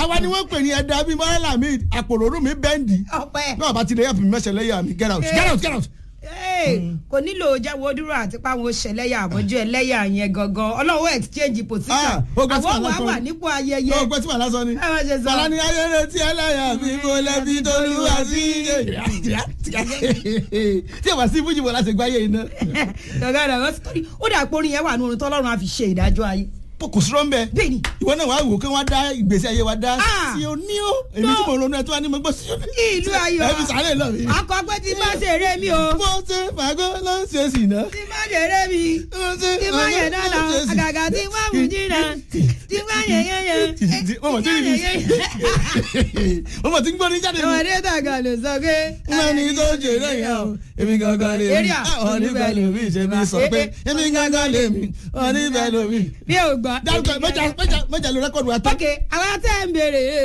àwa ni wọ́n pè ní ẹ̀dá bíi mọ́rẹ́là mi àpòròrò mi bẹ́ǹdì ọpẹ́ náà bá ti lè yàtọ̀ mi mẹ́sẹ̀ lẹ́yà mi get out get out get out. Hey, kò nílò jáwọ́ dúró àti páwọn ṣẹlẹ́yà àbọ̀jú ẹlẹ́yà yẹn gangan ọlọ́wọ́ exchange position Ah, ó gbé sí àwọn wàhálà wà wà kan. nípò ayẹyẹ yóò gbé tí wàá lásán ni. ẹ má ṣe sọ. bàlá ni ayẹyẹ tí ẹlẹ́yà mi mo lẹ́bi tó lù wá sí. tí o bá sí fújì bọ̀ láti gbáyé iná. gàgà rẹ̀ wọ́n sọ́rí ó dà pé orin yẹn wà nínú tọ́lọ́run á fi ṣe ìdájọ́ ayé kò sí rọ́ńbẹ́. bẹ́ẹ̀ni ìwọ náà wàá wò kí wọ́n dá ìgbésí ayé wa dá Ah. sí o ní o èmi tí mo ronú ẹ tí wọ́n ní mo gbọ́ sí o ní. ìlú ayọ̀ ẹ fi sàárè lọ mi. akọ pé tí bá ṣe eré mi o mo ṣe fàgọ́ ló ń ṣe sí iná. tí bá ṣe eré mi tí bá yẹ dáná àgàgà tí wọ́n mú jìnnà tí bá yẹ yẹyẹ mo mọ̀ tí ní mo mọ̀ tí ń gbọ́ ní jáde mi. ọmọdé tàgà ló sọ pé. wọ́n ní tó jẹ́ lẹ́yìn o èmi gangan lè mi Area. àwọn oníbẹ̀ lómi ṣe mi sọ pé èmi gangan lè mi oníbẹ̀ lómi. bí o gbọ́. dárúkọ mẹ́jà mẹ́jà mẹ́jà ló rẹ́kọ̀dù wa tán. ok àwọn tẹ́ ń béèrè